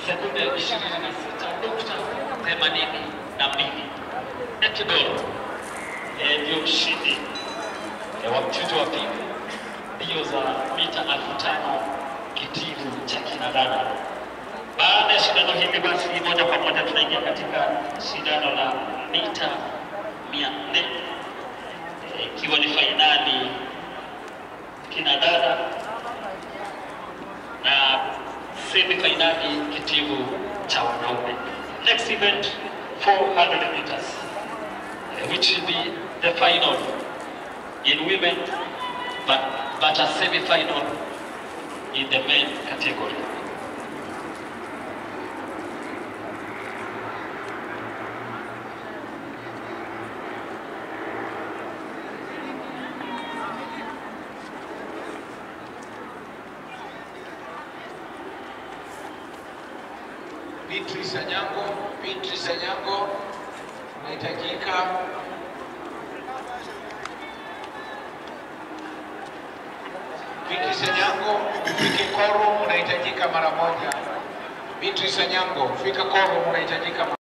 sekunde 26.82 netball eh, ndio mshindi eh, wa mchujo wa pili mbio za mita elfu tano kitivu cha kinadada. Baada ya shindano hili, basi moja kwa moja tunaingia katika shindano la mita mia nne eh, ikiwa ni fainali kinadada na semi fainali kitivu cha wanaume. Next event 400 meters eh, which will be the final in women but, but a semi final in the men category. Beatrice Anyango, Beatrice Anyango unahitajika. Beatrice Anyango, fike korum unahitajika mara moja. Beatrice Anyango, fika korum unahitajika mara